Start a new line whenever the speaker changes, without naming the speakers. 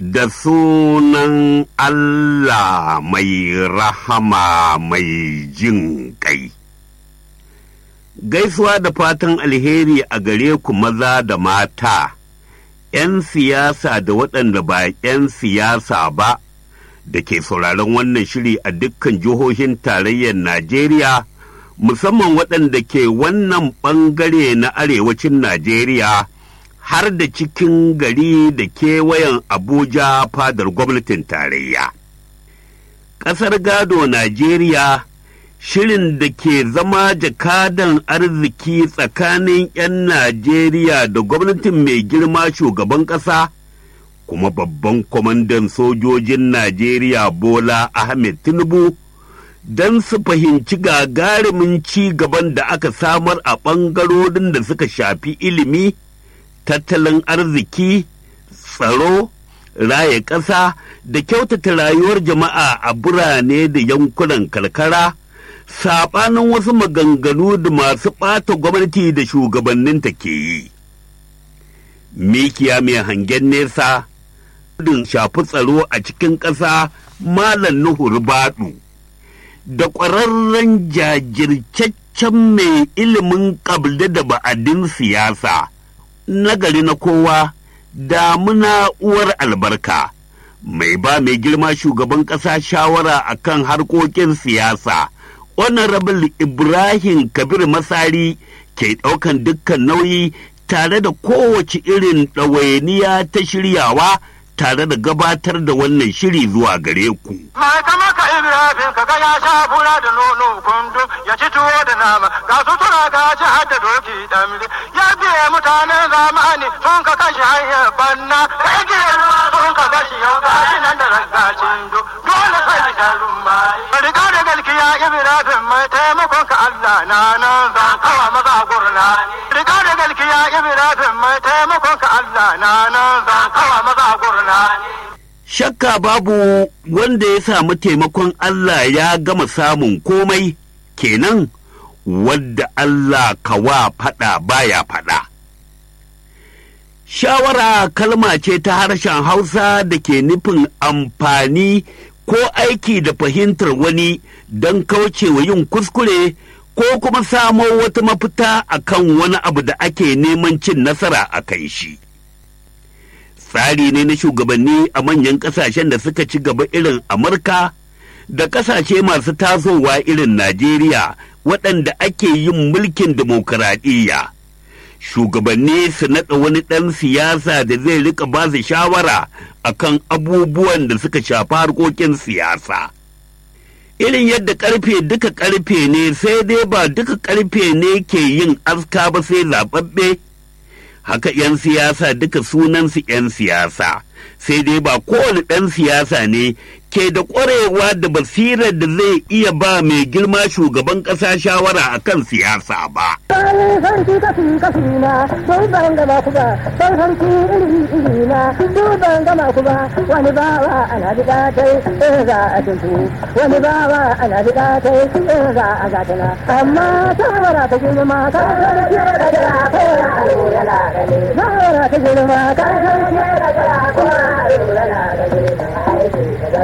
da sunan Allah mai rahama mai jin ƙai. Gaisuwa da fatan alheri a gare ku maza da mata, ’yan siyasa da waɗanda ba ’yan siyasa ba, da ke sauraron wannan shiri a dukkan jihohin tarayyar Najeriya, musamman waɗanda ke wannan ɓangare na arewacin Najeriya. har da cikin gari da kewayen Abuja fadar gwamnatin tarayya. Ƙasar gado Najeriya shirin da ke zama jakadan arziki tsakanin 'yan Najeriya da gwamnatin mai girma shugaban ƙasa, kuma babban kwamandan sojojin Najeriya Bola Ahmed Tinubu. don su fahimci gagarumin ci gaban da aka samar a ɓangarorin da suka shafi ilimi, tattalin arziki, tsaro, raye ƙasa da kyautata rayuwar jama'a a birane da yankunan karkara, saɓanin wasu maganganu da masu ɓata gwamnati da shugabanninta ke yi. Mikiya mai hangen nesa, din shafi tsaro a cikin ƙasa Malam Nuhu Baɗu, da ƙwararren jajircaccen mai ilimin ƙabli da ba'adin siyasa. nagari na kowa damuna uwar albarka mai ba mai girma shugaban ƙasa shawara a kan harkokin siyasa honorable ibrahim kabir masari ke ɗaukan dukkan nauyi tare da kowace irin ɗawainiya ta shiryawa tare da gabatar da wannan shiri zuwa gare ku.
Mai kama ka Ibrahim ka ga ya sha fura da nono kundu ya ci tuwo da nama ga sutura ga ci har da doki damri ya biye mutanen zamani sun ka kashe hanyar banna ka igiye sun ka gashi yau ga shi nan da raggacin do dole sai da rumba. Riga da galkiya Ibrahim mai taimakon ka Allah na nan zan kawa maza gurna. Riga da galkiya Ibrahim mai taimakon ka Allah na nan zan kawa maza gurna.
Shakka babu wanda ya samu taimakon Allah ya gama samun komai kenan wadda Allah kawa faɗa baya faɗa. Shawara kalma ce ta harshen Hausa da ke nufin amfani ko aiki da fahimtar wani don kaucewa yin kuskure ko kuma samo wata mafita akan wani abu da ake neman cin nasara a kan shi. tsari ne na shugabanni a manyan ƙasashen da suka ci gaba irin Amurka da ƙasashe masu tasowa irin Najeriya waɗanda ake yin mulkin dimokuraɗiyya. Shugabanni su naɗa wani ɗan siyasa da zai rika ba su shawara akan abubuwan da suka shafi harkokin siyasa. Irin yadda ƙarfe duka ƙarfe ne sai dai ba duka ƙarfe ne ke yin aska ba sai zaɓaɓɓe. haka 'yan siyasa duka sunansu 'yan siyasa sai dai ba kowane ɗan siyasa ne ke da ƙwarewa da basirar da zai iya ba mai girma shugaban ƙasa shawara a kan siyasa ba.
Bayan sarki kashi kashi na, sun ban gama ku ba, sun sarki iri iri na, sun ban gama ku ba, wani bawa ana biɗa tai, in za a tuntu, wani bawa ana biɗa tai, in za a gatana. Amma shawara ta girma, ka sarki da jira, ko ya alo yana gani. Shawara ta girma, ka sarki da jira, ko ya alo yana gani.